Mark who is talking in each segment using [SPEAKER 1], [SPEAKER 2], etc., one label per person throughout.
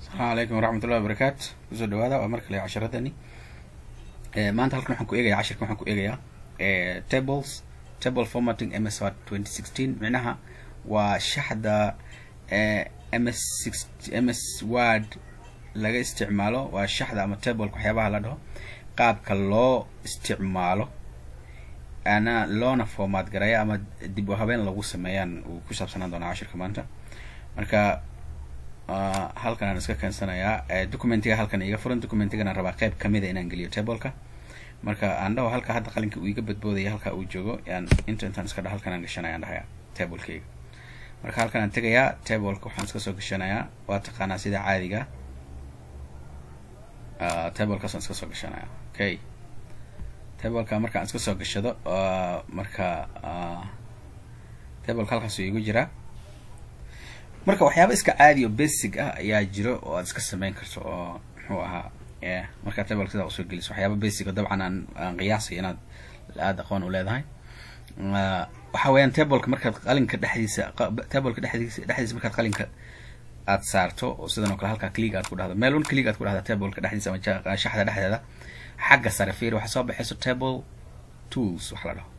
[SPEAKER 1] asalaamu calaykum waraxmatullahi wabarakaatu kusoo dhawaada waa mar kale casharadani maanta halkan waxaan ku eegayaa cashirkan waxaan ku eegayaa tables table formatting ms word twenty sixteen micnaha waa shaxda ms six ms word laga isticmaalo waa shaxda ama tableka waxyaabaha la dhaho qaabka loo isticmaalo ana loona format garaya ama dib u habeen lagu sameeyaan uu ku saabsanaan doonaa cashirka maanta marka halkan aan iska keensanayaa documentiga halkan iga furan documentigana rabaa qeyb kamida inaan geliyo tableka marka aan dhaho halka hadda qalinka uu iga badboodaya halka uu joogo yaan inta intaan iska dha halkan aan gashanaya aan dhahaya tablekayga marka halkan aan tegayaa tableka waxaan iska soo gashanayaa waa taqaanaa sida caadiga tablekaasaan iska soo gashanaya okay tableka markaan iska soo gashado marka tableka halkaasuu igu jiraa marka waxyaaba iska caadi oo basic ah ayaa jiro oo aad iska sameyn karto oo muxuu ahaa markaa tableka sidaa usoo geliso waxyaaba basic oo dabcan aan aan qiyaasay inaad aada aqoon u leedahay waxa weeyaan tableka markaad qalinka dhexdiisa tableka dhexdiisa dhexdiisa markaad qalinka aad saarto oo sidan oo kale halkaa click aad ku dhahdo meel un click aad ku dhahda tableka dhexdiisa ama shaxda dhexdeeda xagga sare fiir waxaa soo baxayso table tools wax la dhaho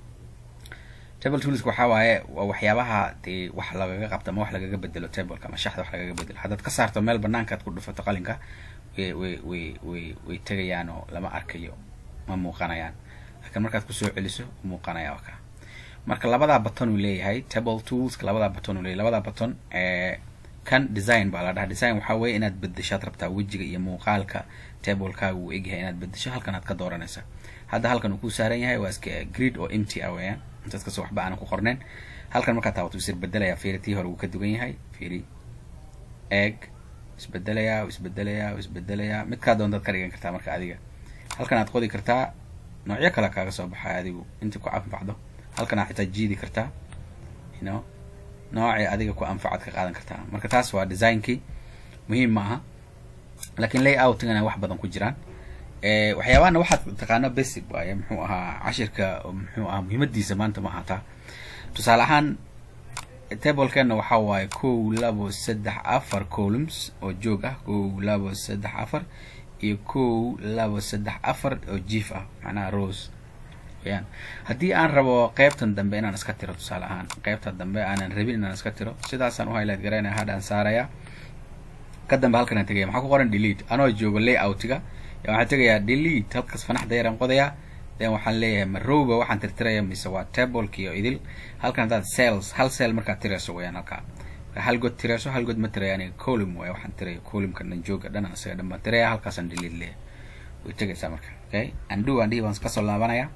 [SPEAKER 1] table toolska waxaa waaye waa waxyaabaha dee wax lagaga qabto ama wax lagaga bedelo tableka ama shaxda wax lagaga bedelo haddaad ka saarto meel banaanka aad ku dhufato qalinka way way way way way tegayaan oo lama arkayo ma muuqanayaan laakiin markaad kusoo celiso muuqanaya oo ka marka labadaa baton uu leeyahay table toolska labadaa baton uu leeyahay labadaa baton kan design baa la dhaha design waxaa weeye inaad bedeshaad rabtaa wejiga iyo muuqaalka tablekaaga uu egyahay inaad bedesho halkan aad ka dooranaysa hadda halkan uu ku saaran yahay waa iska grid oo empty ah weeyaan intaas kasoo waxba aanan ku qorneen halkan markaa taabato isir bedelayaa fiiri tii hore wuu ka dugan yahay fiiri egg isbedelayaa isbedelayaa isbedelayaa midkaa doontaad ka dhigan kartaa marka adiga halkan aad qodi kartaa noocyo kale kaaga soo baxay adigu intii ku anfacdo halkan aad xitaa jiidi kartaa you know noocii adiga ku anfacaad ka qaadan kartaa marka taas waa designkii muhiim ma aha laakiin layoutingana wax badan ku jiraan waxyaabahana waxaad taqaano basic waaye muxuu ahaa cashirka muxuu ahaa muhiimadiisa maanta ma ahataa tusaale ahaan tablekeena waxaa waaye kow labo saddex afar columns oo joog ah kow labo saddex afar iyo kow labo saddex afar oo jief ah macnaha rose wayaan haddii aan rabo qeybtan dambe inaan iska tiro tusaale ahaan qeybta dambe aanan rabin inaan iska tiro sidaasaan u highlight garaynaya hadhaan saaraya ka dambe halkan aan tegaya maxaa ku qoran delete anoo joogo layoutiga waxaan tegayaa delete halkaas fanaxda yaraan qodayaa then waxaan leeyahay ma rowga waxaan tirtiraya mise waa tableki oo idil halkan haddaad cells hal cell markaad tirayso wayaan halkaa hal god tirayso hal god ma tiraya aniga column waay waxaan tiraya columnka dhan jooga dhan isaga dhan baan tiraya halkaasaan delete leeyahay way tegaysaa marka okay undo aan dhihi baan kasoo laabanaya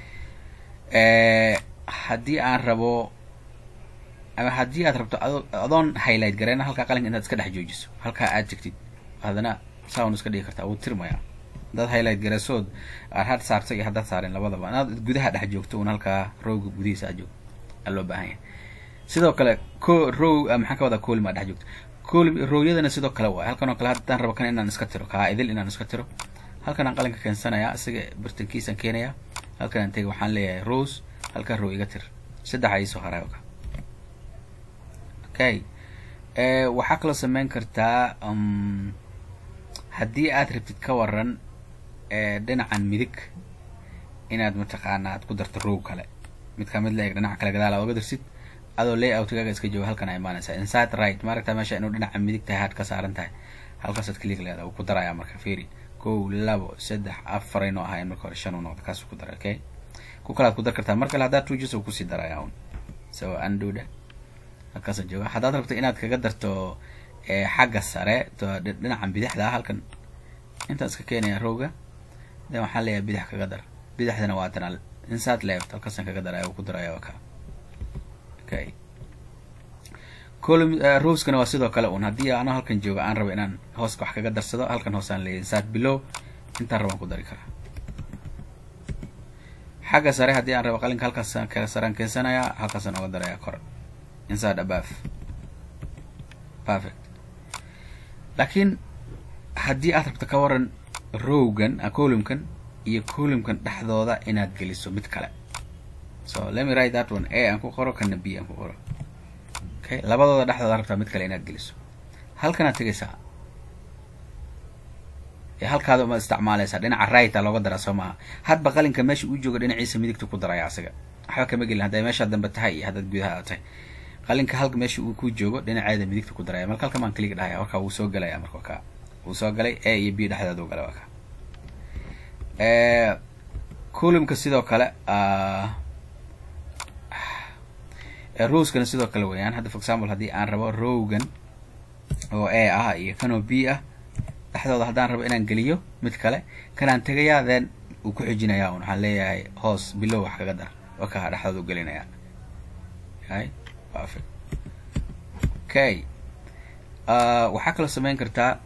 [SPEAKER 1] haddii aan rabo ama haddii aad rabto adoon highlight gareyna halkaa qalinka intaad iska dhex joojiso halkaa aad tegtid haddana sound iska dhigi kartaa wuu tirmaya haddaad highlight gareysood aad had saartay iyo haddaad saareen labadaba inaad gudaha dhex joogto un halkaa rowga gudihiisa aad joogto aa loo baahan yahay sidoo kale co row maxaan ka wadaa colim aad dhex joogto colim rowyadana sidoo kale waay halkan oo kale haddaan rabo kan inaan iska tiro kaa idil inaan iska tiro halkan aan qalinka keensanayaa isaga bartankiisaan keenayaa halkan aan tega waxaan leeyahay rose halkaa row iga tir saddex a iisoo haray oka okay waxaa kaloo sameyn kartaa haddii aad rabtid ka waran dhinacan midig inaad mataqaana aad ku darto row kale midkaa mid la eg dhinaca kale gadaal aad oga darsid adoo layoutgaaga iska jooga halkan a imaanaysaa inside right maaragtaa meesha inuu dhinaca midig tahay had ka saaran tahay halkaasaad click leeda wuu ku darayaa marka fiiri kow labo saddex afar aynoo ahayn marka hore shan u noqda kaasuu ku daray okay ku kalaad ku dar kartaa mar kale haddaad tuujis uu kusii darayaa un so anduda halkaasa jooga haddaad rabto inaad kaga darto xagga sare dhinacan bidixda ah halkan intaan iska keenaya rowga then waxaan leeyahay bidix kaga dar bidixdana waa tana inside left halkaasaan kaga daraya uu ku daraya waa ka okay column rowskana waa sidoo kale un haddii ano halkan jooga aan rabo inaan hooska wax kaga darsado halkan hoosaan leeyahay inside below intaan rabaan ku dari karaa xagga sare haddii aan rabo qalinka halkaasaan kala saraan keensanayaa halkaasaan oga darayaa kor inside above perfect laakiin haddii aad rabto ka waran rowgan columnkan iyo columnkan dhexdooda inaad geliso mid kale so let me write that one a aan ku qoro kana b aan ku qoro okay labadooda dhexdooda rabtaa mid kale inaad geliso halkanaad tegaysaa halkaada uma isticmaalaysaa dhinaca righta looga daraa soo maaha hadba qalinka meesha uu joogo dhinaciisa midigta ku daraya asaga waxba kama gelin hadday meesha dambe tahay iyo haddaad gudaha tahay qalinka halka meesha uu ku joogo dhinaceeda midigta ku daraya marka halka maan kliga dhahaya marka wuu soo gelaya marka ka wuu soo galay a iyo b dhexdeeda u galay waa ka columka sidoo kale rowskana sidoo kale weeyaan hadda for example haddii aan rabo rowgan oo a ah iyo kanoo b ah dhexdooda haddaan rabo inaan geliyo mid kale kanaan tegayaa then uu ku xijinayaa un waxaan leeyahay hoos bilow wax kaga dar waka dhexdooda u gelinaya y perfect okay waxaa kaloo samayn kartaa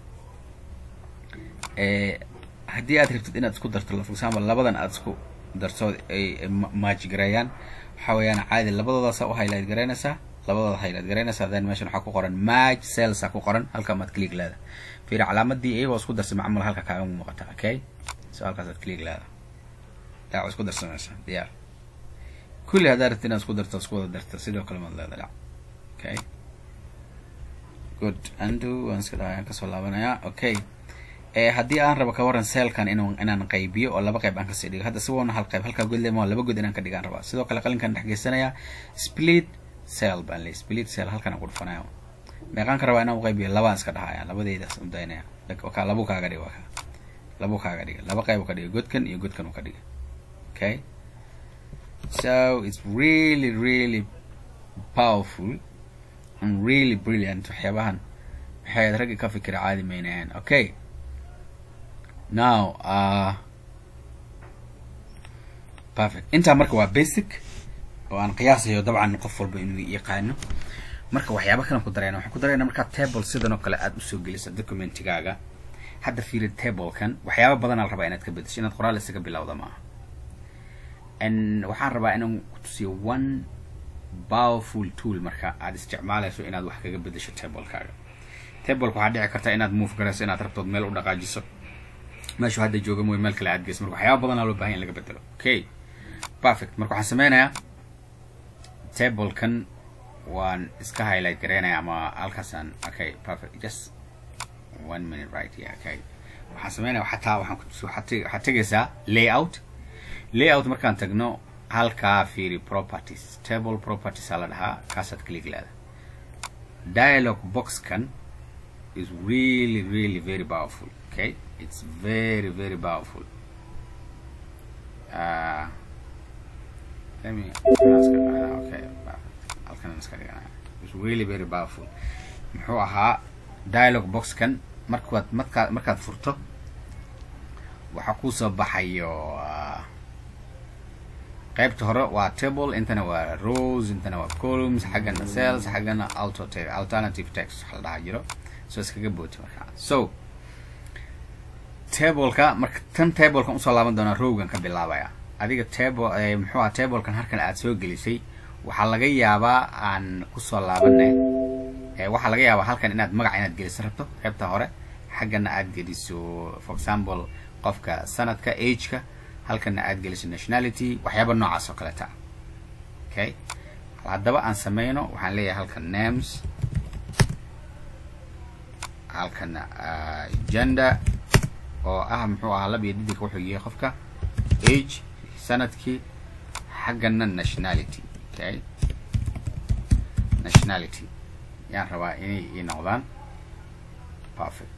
[SPEAKER 1] haddii aad rabtid inaad isku darto for example labadan aad isku darto ay match gareeyaan waxaa weeyaan caadi labadoodaasa u highlight garaynaysaa labadooda highlight garaynaysaa then meeshan waxaa ku qoran match cells a ku qoran halka maad click leeda fiiri calaamadii iyagoo isku darsay macmul halka kaaga muuqata okay so halkaas aad click leeda dhac isku darsanaysaa diyaar kulli haddaa rabtid inaad isku darto isku wada darto sidoo kale maad leeda dhac okay good undo waan iska dhaayaan kasoo laabanayaa okay haddii aan rabo ka waran seelkan in inaan qaybiyo oo laba qayb aan kasii dhigo hadda sigoona hal qayb halkaa godlema laba god inaan ka dhigaan rabaa sidoo kale qalinkan dhex geysanayaa split cell baan leey split cell halkan aan ku dhufanaya meeqaan ka rabaa inaan uqaybiyo labaan iska dhahaya labadeydaas udaynaya ka labu kaaga dhiga waka labu kaaga dhiga laba qayb u ka dhiga godkan iyo godkan u ka dhiga okay so it's really really powerful and really brilliant waxyaabahan waxay raggi ka fikira caadi maynayaan okay now uh, perfect intaa marka waa basic oo aan qiyaasayo dabcan qof walba inuu yaqaano marka waxyaaba kalan ku darayna waxaan ku darayna markaa table sidan oo kale aada usoo gelisa documentigaaga hadda fiiri tablekan waxyaaba badanaa la rabaa inaad ka bedesho inaad qoraal isaga bilowda maaha n waxaan rabaa inaan kutusiyo one powerful tool marka aada isticmaalayso inaad wax kaga bedesho tablekaaga tableka waxaa dhici karta inaad move garayso inaad rabtood meel u dhaqaajiso meeshu hadda jooga mooy meel kale aad geyso marka waxyaaba badanaa loo bahan in laga bedelo okay perfect marka waxaan sameynayaa tablekan waan iska highlight garaynaya ama halkaasaan okay perfect just one minute right yeah okay waxaan sameynaya xataa waxaan waxaad tegaysaa layout layout markaan tagno halkaa fiiri properties table properties aa la dhahaa kaasaad click leeda dialog boxkan is really really very powerful okay it's very very powerful uh, let me okay halkan iska dhiganaya it's really very powerful muxuu ahaa dialog boxkan markaad markaad markaad furto waxaa kusoo baxayo qaybta hore waa table intana waa rows intana waa columns xaggana cells xaggana auto alternative text waxa la dhahaa jiro so iskaga booti markaa so tableka marka tan tablekan usoo laaban doonaa rowgan ka bilaabaya adiga table muxuu aha tablekan halkan aad soo gelisay waxaa laga yaabaa aan kusoo laabane waxaa laga yaabaa halkan inaad magac inaad geliso rabto qaybta hore xaggana aad geliso for example qofka sanadka ageka halkana aad geliso nationality waxyaaba noocaas oo kaleta okay haddaba aan sameyno waxaan leeyahay halkan names halkana gender oo ah muxuu ahaa lab iyo didigka wuxuu yahay qofka age sanadkii xaggana nationality okay nationality yaan rabaa inay ii noqdaan perfect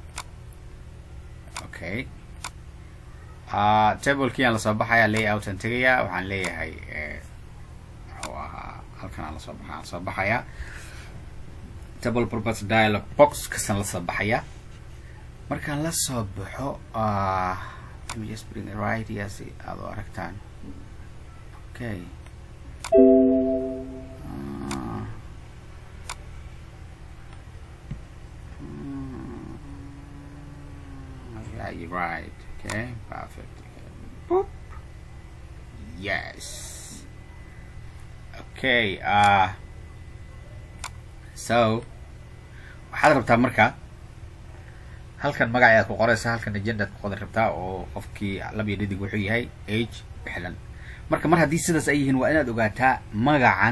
[SPEAKER 1] okay uh, tablekii aan lasoo baxaya layout aan tegayaa waxaan leeyahay muxuu ahaa halkan aan lasoo baxa lasoo baxayaa table property dialog box kasaan lasoo baxaya markaan lasoo baxo uh, let me just bring it right here si aad u aragtaan okay uh, yeah you're right okay perfect Boop. yes okay uh so waxaad rabtaa marka halkan magacayaad ku qoraysa halkan agendaad ku qodan rabtaa oo qofkii lab iyo dhidig wuxuu yahay age bixlan marka mar haddii sidaas ay yihiin waa inaad ogaataa magacan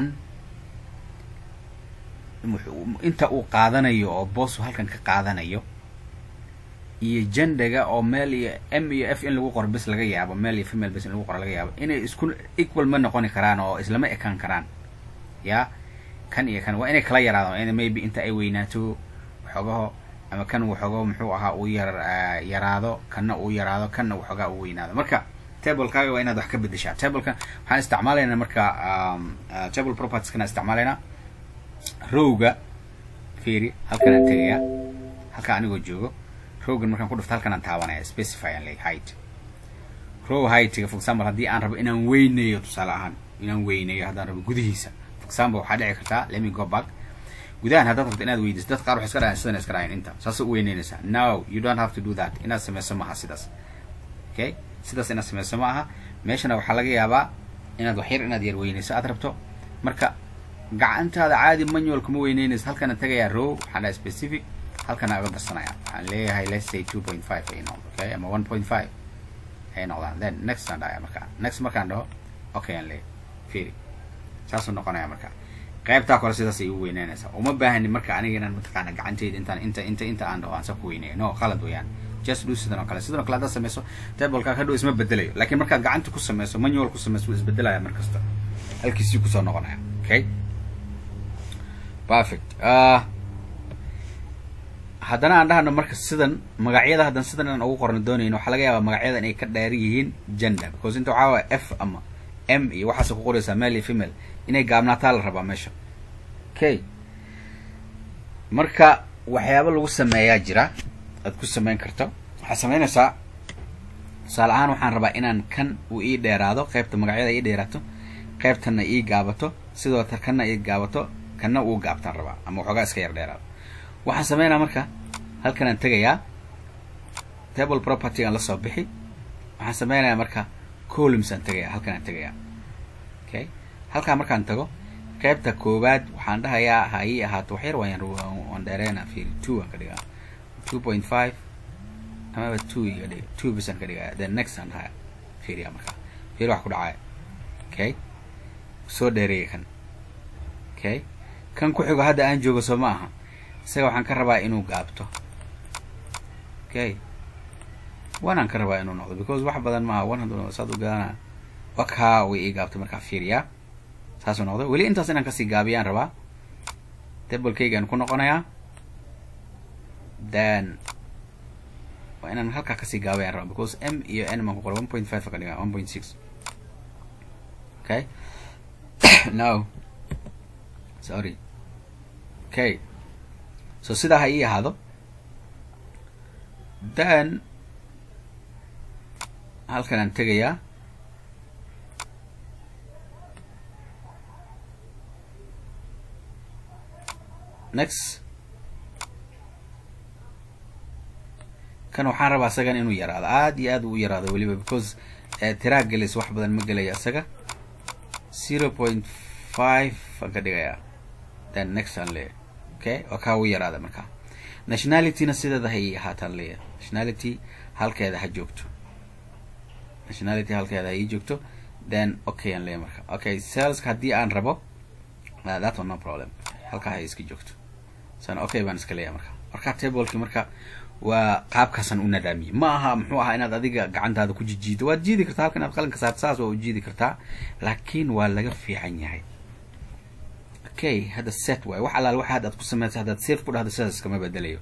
[SPEAKER 1] inta uu qaadanayo oo boosu halkan ka qaadanayo iyo genderga oo male iyo m iyo f in lagu qoro bis laga yaabo male iyo female bis in lagu qoro laga yaabo inay isku equal ma noqoni karaan oo islama ekaan karaan ya kan iyo kan waa inay kala yaraadaan in maybe inta ay weynaato waxoogaho ama kan waxoogo muxuu ahaa uu yar yaraado kanna uu yaraado kanna waxoogaa uu weynaado marka tablekaaga waa inaad wax ka bedeshaa tableka waxaan isticmaalaynaa marka table properties kana isticmaalaynaa rowga fiiri halkanaan tegayaa halka anigoo joogo rowgan markaan ku dhufto halkanaan taabanaya specify aan leeyahay height row heightiga for example haddii aan rabo inaan weyneeyo tusaale ahaan inaan weyneeyo haddaan rabo gudihiisa for example waxaa dhici kartaa let me go back gudahan haddaad rabto inaad weydiiso dad qaar waxay iska dhahayan sidan iska dhahayan inta saasa u weyneynaysaa no you don't have to do that inaad sameyso maaha sidaas okay sidaas inaad sameyso ma aha meeshana waxaa laga yaabaa inaad waxyar inaad yar weyneyso aad rabto marka gacantaada caadi manual kuma weyneynayso halkana tagayaa row waxaan dhahay specific halkana aga darsanaya waxaan leeyahay let's say two point five ay noqdo okay ama one point five ay noqdaan then next aan dhahaya marka next markaan dhaho okay aan leeyahay fiiri saasuu noqonaya marka qaybtaa kore sidaas ay u weyneynaysaa uma baahani marka aniga inaan mataqaana gacantayda intaan inta inta inta aan dhaho aan sa ku weyneeyo no qalad weeyaan just do sidan oo kale sidan oo kale haddaad sameyso tableka hadhow isma bedelayo laakiin markaad gacanta ku sameyso manual ku sameyso wuu isbedelaya mar kasta halkiisii kusoo noqonaya okay perfect uh, haddana aan dhahno marka sidan magacyada haddan sidan inaan ugu qorno doonayno waxaa laga yaabaa magacyada inay ka dheer yihiin gender because inta waxaa waaya f ama m iyo waxaas ku qoraysaa male iyo female inay gaabnaataa la rabaa meesha okay marka waxyaaba lagu sameeyaa jira aad ku sameyn karto waxaad sameynaysaa tusaale ahaan waxaan rabaa inaan kan uu ii dheeraado qaybta magacyada ii dheeraato qaybtanna ii gaabato sidoo ta kanna ii gaabato kanna uu gaabtaan rabaa ama waxoogaa iska yar dheeraado waxaan sameynaa marka halkanaan tegayaa table property aan lasoo bixi waxaan sameynayaa marka columns aan tegayaa halkanaan tegayaa okay halkaa markaan tago qaybta koowaad waxaan dhahayaa ha ii ahaato waxyar waan waan dheereena fiiri two aan ka dhigaa two point five amaba two iga dhiga two bisaan ka dhigaya then next aan dhahaya fiiriya marka fiiri wax ku dhacaya okay soo dheereeya kan okay kan ku xigo hadda aan joogo soo ma aha isaga waxaan ka rabaa inuu gaabto okay one aan ka rabaa inuu noqdo because wax badan maaha one hadduu saad u gadanaa wakaa way ii gaabtay markaa fiiriyaa saasuu noqdo weli intaas inaan kasii gaabiyaan rabaa tablekaygaan ku noqonayaa then waa inaan halkaa kasii gaabayaan rabaa because m iyo n maan ku qoray one point five ka dhigaa one point six okay no sorry okay so sidaa ha ii ahaado then halkan aan tegayaa next kan waxaan rabaa isagan inuu yaraado aad iyo aad u yaraado weliba because tiraa gelis wax badan ma gelaya isaga zero point five aan ka dhigayaa then next aan leeyahay okay waa kaa u yaraada markaa nationalityna sideeda ha ii ahaataan leeyahay nationality halkeeda ha joogto nationality halkeeda ha ii joogto then okay aan leeyahay marka okay saleska haddii aan rabo that one no problem halkaa ha iska joogto san okay baan iska leeyahay marka marka tableki marka waa qaabkaasaan u nadaamiyey ma aha muxuu ahaa inaad adiga gacantaada ku jijiido waad jiidi kartaa halka inaad qalinka saarto saas waa u jiidi kartaa laakiin waa laga fiican yahay okay hadda set waay wax allaal waxa haddaad ku sameysay haddaad safe ku dhahdo sidaas iskama bedelayo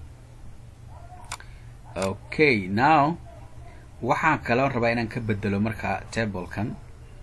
[SPEAKER 1] okay now waxaan kaloo rabaa inaan ka bedelo marka tablekan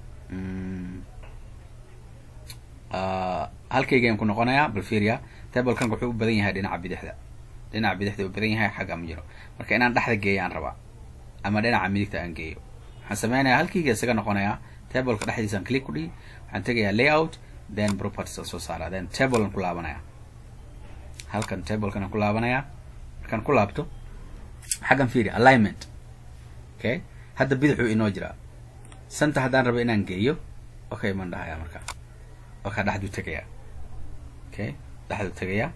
[SPEAKER 1] halkaygaan ku noqonayaa balfiria tablekan wuxuu u badan yahay dhinaca bidixda dhinaca bidixda u badan yahay xagga ma jiro marka inaan dhexda geeyo aan rabaa ama dhinaca midigta aan geeyo waxaan sameynayaa halkayga isaga noqonayaa tableka dhexdiisaan click ku dhihi waxaan tegayaa layout then properties aan soo saaraa then table aan ku laabanaya halkan tablekan aan ku laabanaya markaan ku laabto xaggan fiiri alignment okay hadda bidixuu inoo jiraa santa haddaan rabo inaan geeyo okay maan dhahayaa marka okaa dhexduu tegayaa okay dhexduu tegayaa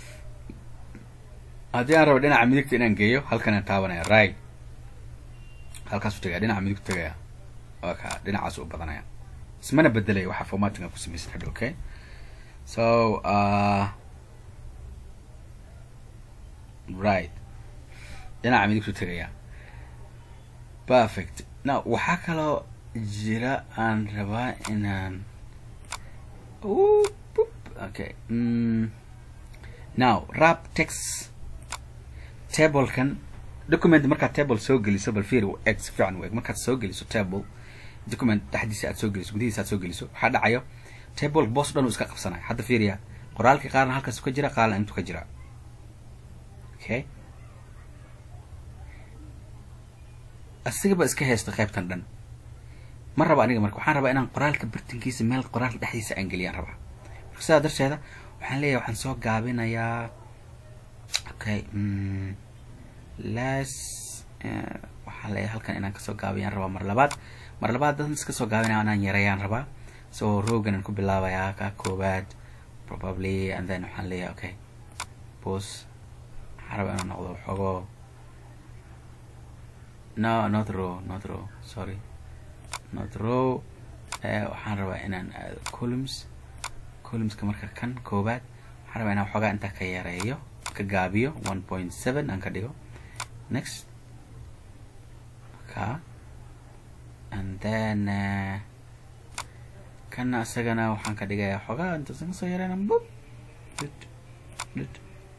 [SPEAKER 1] haddii aan rabo dhinaca midigta inaan geeyo halkanaan taabanaya right halkaasuu tegaya dhinaca midigtu tegaya oka dhinacaas u badanaya ismana bedelaya waxaa formatinga ku samaysan hadha okay so uh, right dhinaca midigtu tegayaa perfect now waxaa kaloo jira aan rabaa inaan okay mm. now rap text tablekan document markaad table soo geliso bal fiir eg si fiican u eg markaad soo geliso table document dhexdiisa aad soo geliso gudihiisa aad soo geliso waxaa dhacayo table boos dhan uu iska qabsanayo hadda fiiriya qoraalkii qaarna halkaas ka jira qaarna intuu ka jira okay asigaba iska haysta qaybtan dhan ma raba aniga marka waxaan rabaa inaan qoraalka bartankiisa meel qoraalka dhexdiisa aan geliyaan rabaa marka sidaa darteeda waxaan leeyahay waxaan soo gaabinayaa okay las waxaan leeyahay halkan inaan kasoo gaabiyaan rabaa mar labaad mar labaad dadan iska soo gaabinaya inaan yareeyaan rabaa so rogan aan ku bilaabayaa ka koowaad probably and then waxaan leeyahay okay bos waxaan rabaa inuu noqdo xogo no not row not row sorry not row waxaan rabaa inaan aado columns columnska marka kan koowaad waxaan rabaa inaan xoogaa intaa ka yareeyo ka gaabiyo one point seven aan ka dhigo next ka and then uh, kana isagana waxaan ka dhigayaa xoogaa intaasan kasoo yareyna bub lit lit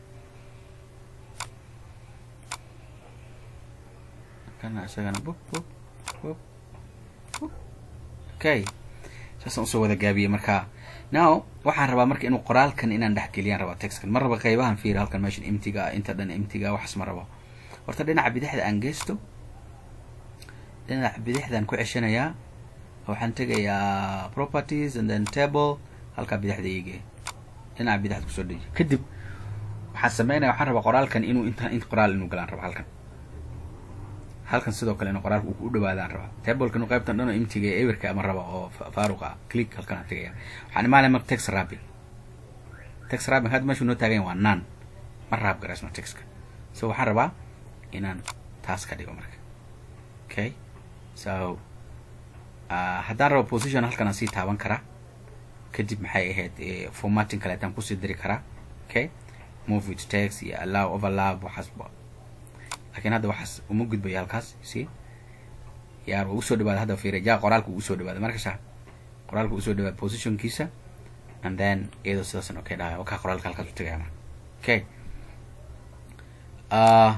[SPEAKER 1] kana isagana bub bub bub bub okay saasaan usoo wada gaabiyey marka now waxaan rabaa marka inuu qoraalkan inaan dhexgeliyaan rabaa textkan ma raba qaybahan fiir halkan meeshan imtiga ah inta dhan imtiga waxaas ma rabo horta dhinaca bidixda aan geysto dhinaca bidixdaan ku ceshanayaa waxaan tegayaa properties and then table halkaa bidixda iige dhinaca bidixda kusoo deji kadib waxaan sameynaya waxaan rabaa qoraalkan inuu inta int qoraal inuu galaan rabo halkan halkan sidoo kale inuu qoraalka u dhawaadaan rabaa tablekan qaybtan dhan oo imtiga ewerka ama raba oo faaruq ah click halkan aan tegaya waxaan imaanaya marka text wrapping text wrapping hadda meeshu noo taagan waa none ma raab garaysno textka so waxaan rabaa inaan taas ka dhigo marka okay so uh, haddaan rabo position halkan aan sii taaban karaa kadib maxay ahayd formatting kaleetaan kusii diri karaa okay move with text iyo allow overlap waxaasba lakin hadda waxaas uma gudbayo halkaas si yaar uu usoo dhawaada hadda fiiriya ja qoraalka uu usoo dhawaada markasa qoraalka usoo dhawaada positionkiisa and then iyadoo sidaasan okay dhahay wakaa qoraalka halkaas u tagaya marka okay uh,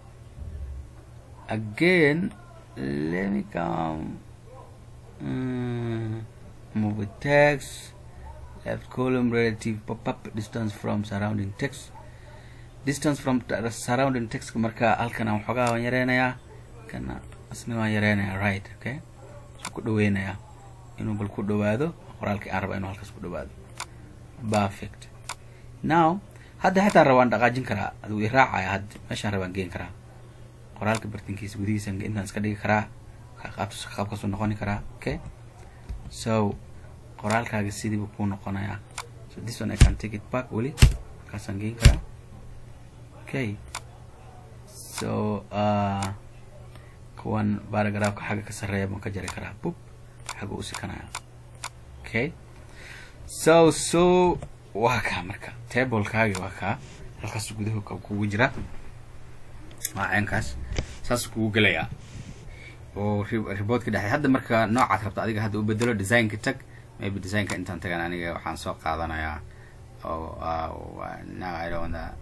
[SPEAKER 1] again let me come um, move with text left column relative pop-up distance from surrounding text distance from surrounding text marka halkan aan waxoogaa waan yareynayaa kana asna waan yareynayaa right okay so ku dhaweynayaa inuu bal ku dhawaado qoraalkii aan raba inuu halkaas ku dhawaado perfect now hadda xitaa rabaan dhaqaajin karaa aduu i raacaya hadda meeshaan rabaan geen karaa qoraalka bartankiisa gudihiisa intaan iska dhigi karaa qaabtas qaabkaasuu noqoni karaa okay so qoraalkaaga sidiibu kuu noqonayaa so this one I can take it back weli markaasaan geen karaa okay so uh, kuwan baragraafka xagga ka sarreeya baan ka jari karaa bub xagga u sikanaya okay so so waa kaa marka tablekaagi waa kaa halkaas guduhu kugu jira waa ceenkaas saas kugu gelayaa oo reportka dhexey hadda marka noocaad rabta adiga hadda u bedelo designka tag maybe designka intaan tagan aniga waxaan soo qaadanayaa oo now I don't wanna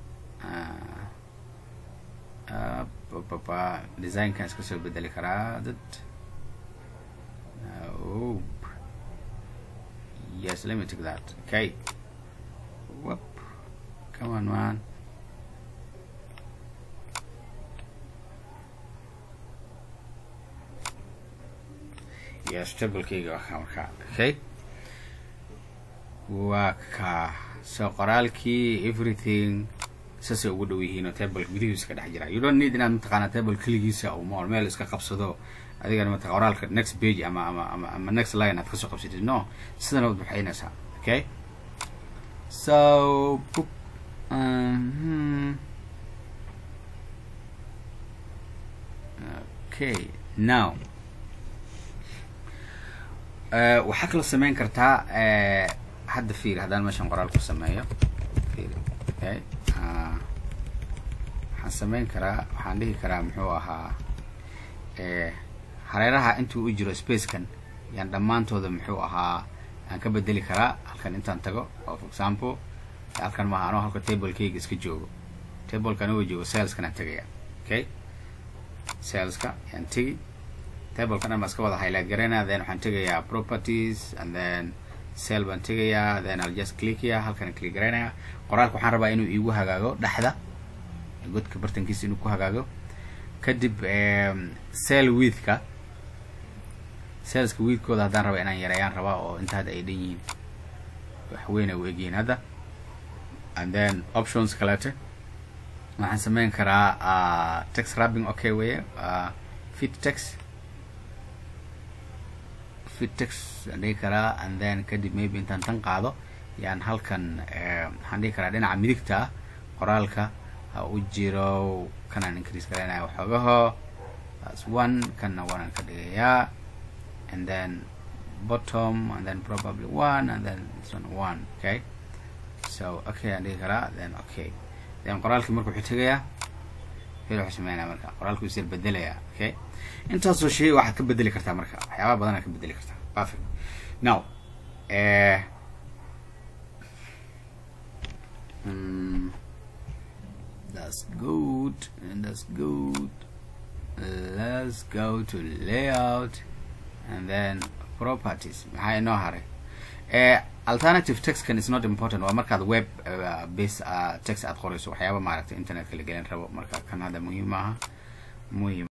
[SPEAKER 1] uh, papa designkan iska soo bedeli karaa dad oh. yes let me take that okay Whoop. come on man yes tablekeyga waa kaa markaa okay waa kaa so qoraalkii everything saasay ugu dhow yihiin oo table gudihiisa ka dhex jira you don't need inaad mataqaanaa table keligiisa oo mool meel iska qabsado adigana mataq qoraalka next page ama ama ama ama next line aad kasoo qabsatid no sidan waad baxaynaysaa okay so book um, okay now uh, waxaa kaloo sameyn kartaa uh, hadda fiir haddaan meeshan qoraal ku sameeyo fiir okay waxaan sameyn karaa waxaan dhihi karaa muxuu ahaa hareeraha intuu u jiro spacekan yaan dhammaantooda muxuu ahaa aan ka bedeli karaa halkan intaan tago oo for example halkan maaha anoo halka tablekayga iska joogo tablekan uga joogo saleskan aan tegaya okay saleska yaan tegi tablekan dhan baan iska wada highlight garaynaa then waxaan tegayaa properties and then sale baan tegayaa then i'll just clickya halkan click garaynaya qoraalka waxaan rabaa inuu iigu hagaago dhexda godka bartankiisa inuu ku hagaago kadib sale withka saleska withkooda haddaan raba inaan yareeyaan rabaa oo inta hadda ay dhan yihiin waxweyne u egyihiin hadda and then options kalete waxaan sameyn karaa text wrapping okay weye fit text fit text aan dhihi karaa and then kadib maybe intaan tan qaado yaan halkan waxaan dhihi karaa dhinaca midigta ah qoraalka ha u jiro kanaan increase garaynaya waxoogaho that's one kanna one aan ka dhigayaa and then bottom and then probably one and then this one one okay so okay aan dhihi karaa then okay then qoraalkii marka wuxuu tegayaa hel wuxuu sameynaya marka qoraalku isir bedelayaa okay intaasoo shay waxaad ka bedeli kartaa marka waxyaaba badan aad ka bedeli kartaa perfect now eh mm, that's good and that's good let's go to layout and then properties maxaa inoo haray eh alternative textkan is not important waa markaad web uh, base uh, text aad qorayso waxyaaba maaragtay internetka la gelin rabo marka kan hadda muhiim maaha muhiim